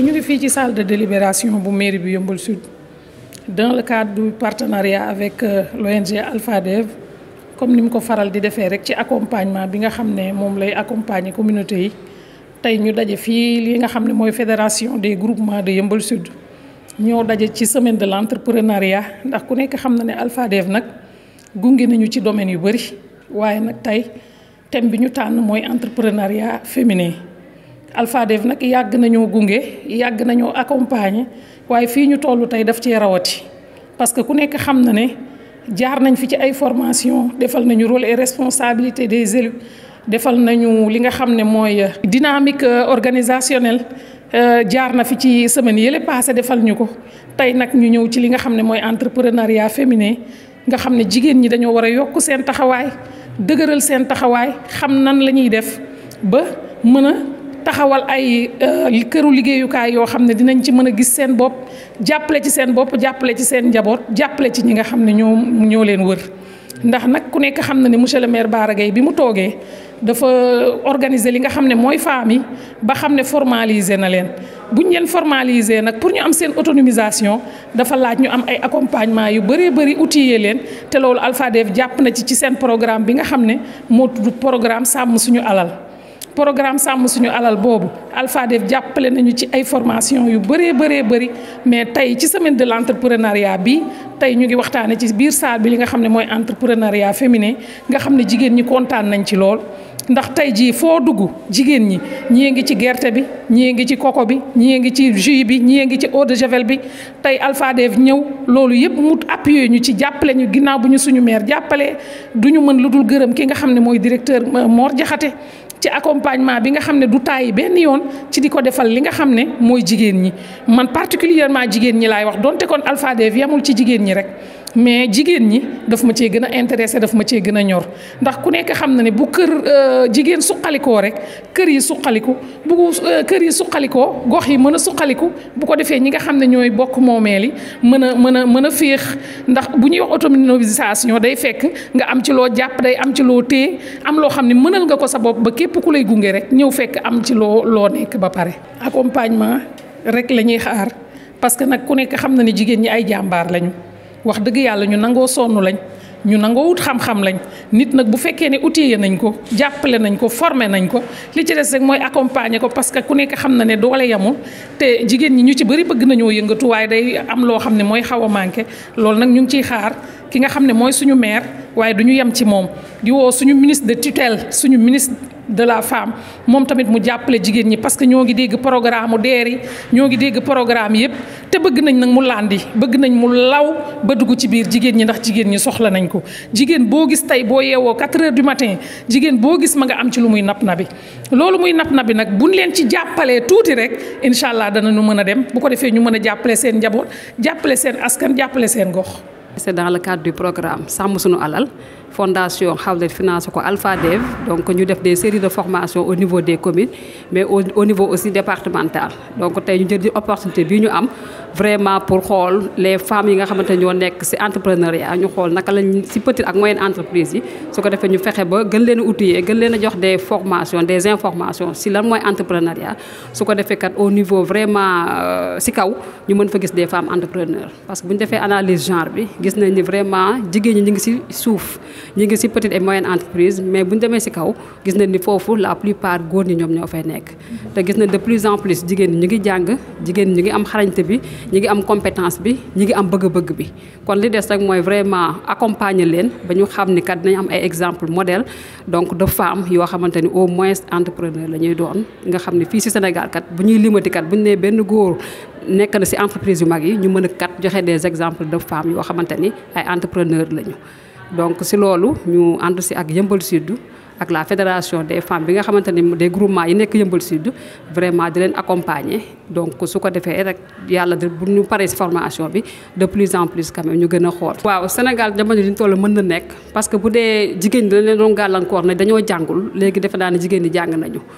ñu ngi fii ci salle de délibération bu mairie bi Yeumbeul Sud dans le cadre du partenariat avec l'ONG Alphadev comme ni mu ko faral di defee rek ci accompagnement bi nga xam ne moom lay accompagner communauté yi tey ñu daje fii li nga xam ne mooy fédération des groupements de Yeumbeul Sud ñoo daje ci semaine de l'entrepreneuriat ndax ku nekk xam na ne Alphadev nag gunge nañu ci domaine yu bëri waaye nag tey thème bi ñu tànn mooy entrepreneuriat féminin Alphadev nag yàgg nañoo gunge yàgg nañoo accompagner waaye fii ñu toll tey daf cee rawati parce que ku nekk xam na ne jaar nañ fi ci ay formation defal nañu rôle et responsabilité des élus defal nañu li nga xam ne mooy dynamique organisationnelle jaar na fi ci semaine yële passé defal ñu ko tey nag ñu ñëw ci li nga xam ne mooy entrepreneuriat féminin nga xam ne jigéen ñi dañoo war a yokk seen taxawaay dëgëral seen taxawaay xam nan la ñuy def ba mën a taxawal ay këru liggéeyukaay yoo xam ne dinañ ci mën a gis seen bopp jàppale ci seen bopp jàppale ci seen njaboot jàppale ci ñi nga xam ne ñoo ñoo leen wër ndax nag ku nekk xam na ne monsieur le maire Bara Gaye bi mu toogee dafa organiser li nga xam ne mooy femmes yi ba xam ne formaliser na leen buñ leen formaliser nag pour ñu am seen autonomisation dafa laaj ñu am ay accompagnement yu bëree bëri outillé leen te loolu Alphadev jàpp na ci ci seen programme bi nga xam ne moo tudd programme sàmm suñu alal programme sàmm suñu alal boobu Alphadev jàppale nañu ci ay formation yu bëree bëree bëri mais tey ci semaine de l'entrepreneuriat bi tey ñu ngi waxtaane ci biir salle bi li nga xam ne mooy entrepreneuriat féminin nga xam ne jigéen ñi kontaan nañ ci lool ndax tey jii foo dugg jigéen ñi ñii ngi ci gerte bi ñii ngi ci coco bi ñii ngi ci jus bi ñii ngi ci eau de javel bi tey Alphadev ñëw loolu yëpp mu appuyé ñu ci jàppale ñu ginnaaw bu ñu suñu maire jàppale du ñu mën lu dul gërëm ki nga xam ne mooy directeur Mor Diakhaté ci accompagnement bi nga xam ne du tàyyi benn yoon ci di ko defal li nga xam ne mooy jigéen ñi man particulièrement jigéen ñi laay wax donte kon Alphadev yamul ci jigéen ñi rek mais jigéen ñi daf ma cee gën a intéressé daf ma cee gën a ñor ndax ku nekk xam na ne bu kër jigéen suqalikoo rek kër yi suqaliku bu kër yi suqalikoo gox yi mën a suqaliku bu ko defee ñi nga xam ne ñooy bokk moomeel yi mën a mën a mën a féex ndax bu ñuy wax autonomisation day fekk nga am ci loo jàpp day am ci loo téye am loo xam ne mënal nga ko sa bopp ba képp ku lay gunge rek ñëw fekk am ci loo loo nekk ba pare. accompagnement rek la ñuy xaar parce que nag ku nekk xam na ne jigéen ñi ay jàmbaar lañu. wax dëgg yàlla ñu nangoo sonn lañ ñu nangoo wut xam-xam lañ nit nag bu fekkee ne outillé nañ ko jàppale nañ ko formé nañ ko li ci des rek mooy accompagner ko parce que ku nekk xam na ne doole yamul te jigéen ñi ñu ci bëri bëgg nañoo yëngatu waaye day am loo xam ne mooy xaw a manqué loolu nag ñu ngi ciy xaar ki nga xam ne mooy suñu maire waaye du ñu yem ci moom di woo suñu ministre de tutelle suñu ministre de la femme moom tamit mu jàppale jigéen ñi parce que ñoo ngi dégg programme mu DER yi ñoo ngi dégg programme yëpp te bëgg nañ nag mu landi bëgg nañ mu law ba dugg ci biir jigéen ñi ndax jigéen ñi soxla nañ ko jigéen boo gis tey boo yeewoo 4 heures du matin jigéen boo gis ma nga am ci lu muy nap na bi loolu muy nap na bi nag buñ leen ci jàppalee tuuti rek incha allah danañu mën a dem bu ko defee ñu mën a jàppale seen njaboot jàppale seen askan jàppale seen gox. c'est dans le cadre du programme sàmm suñu alal fondation Hawlet financé ko Alphadev donc ñu def des séries de formations au niveau des communes mais au, au niveau aussi départemental donc tey ñu jël di opportunité bi ñu am vraiment pour xool les femmes yi nga xamante ñoo nekk ci entrepreneuriat ñu xool naka lañ ci petite ak moyenne entreprise yi su ko defee ñu fexe ba gën leen a outiller gën leen a jox des formations des informations ci lan mooy entrepreneuriat su ko defee kat au niveau vraiment ci kaw ñu mën fa gis des femmes entrepreneurs parce que bu ñu defee analyse genre bi gis nañ ni vraiment jigéen ñi ñu ngi ci suuf ñi ngi ci petite et moyenne entreprise mais bu ñu demee ci kaw gis nañ ni foofu la plupart góor ñi ñoom ñoo fay nekk te gis nañ de plus en plus jigéen ñi ñu ngi jàng jigéen ñi ñu ngi am xarañte bi ñi ngi am compétence bi ñi ngi am bëgg-bëgg bi kon li des rek mooy vraiment accompagner leen ba ñu xam ni kat dinañ am ay exemple modèle donc de femmes yoo xamante ni au moins entrepreneur la ñuy doon nga xam ne fii ci Sénégal kat bu ñuy limati kat bu ñu nee benn góor nekk na ci entreprise yu mag yi ñu mën a kat joxe des exemples de femmes yoo xamante ni ay entrepreneur lañu donc ci loolu ñu ànd ci ak Yeumbeul Sud ak la fédération des femmes bi nga xamante ni des groupements yi nekk Yeumbeul Sud vraiment di leen accompagner donc su ko defee rek yàlla de bu ñu paree ci formation bi de plus en plus quand même ñu gën a xool. waaw Sénégal jamono ji ñu toll mën na nekk parce que bu dee jigéen ñi dañ leen doon gàllankoor ne dañoo jàngul léegi defe naa ne jigéen ñi jàng nañu.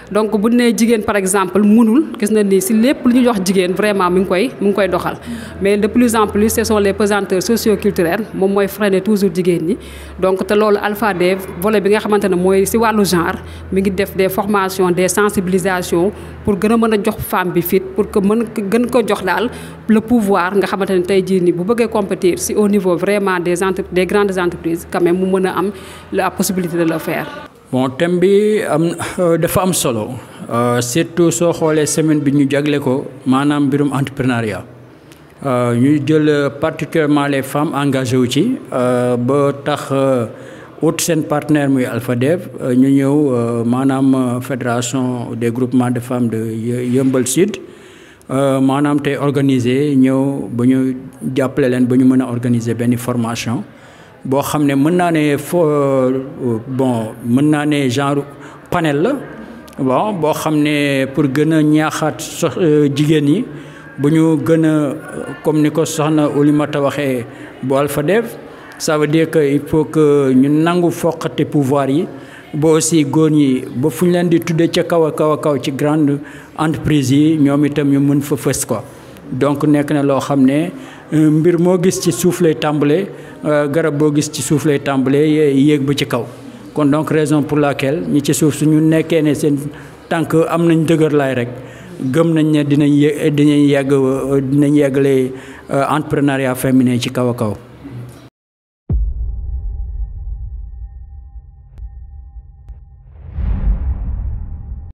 donc bu nee jigéen par exemple mënul gis na ni si lépp lu ñu jox jigéen vraiment mu ngi koy mu ngi koy doxal mais de plus en plus ce sont les pesanteurs socio-culturels moom mooy freiner toujours jigéen ñi donc te loolu Alpha Dev volet bi nga xamante ne mooy si wàllu genre mi ngi def des formations des sensibilisations pour gën a mën a jox femme bi fit pour que mën gën ko jox daal le pouvoir nga xamante ne tey jii nii bu bëggee compétir si au niveau vraiment des entre des grandes entreprises quand même mu mën a am la possibilité de le faire. bon thème bi am dafa am solo surtout soo xoolee semaine bi ñu jagle ko maanaam mbirum entrepreneuriat ñuy jël particulièrement les femmes engagées wu ci ba tax ut seen partenaire muy Alpha Dev ñu ñëw maanaam fédération des groupements de femmes de Yeumbeul Sud maanaam tey organiser ñëw ba ñu jàppale leen ba ñu mën a organiser benn formation boo xam ne mën naa ne fo bon mën naa ne genre panel la bon boo xam ne pour gën a ñaaxaat sox jigéen ñi bu ñu gën a comme ni ko soxna Oulimata waxee bu Alpha Dev ça veut dire que il faut que ñu nangu foqate pouvoir yi ba aussi góor ñi ba fu ñu leen di tuddee ca kaw a kaw a kaw ci grande entreprise yi ñoom itam ñu mën fa fës quoi donc nekk na loo xam ne mbir moo gis ci suuf lay tàmbalee garab boo gis ci suuf lay tàmbalee yéeg ba ci kaw kon donc raison pour laquelle ñi ci suuf suñu nekkee ne seen tànk am nañ dëgër laay rek gëm nañ ne dinañ yé dinañ yegg dinañ yeggale entrepreneuriat féminin ci kaw a kaw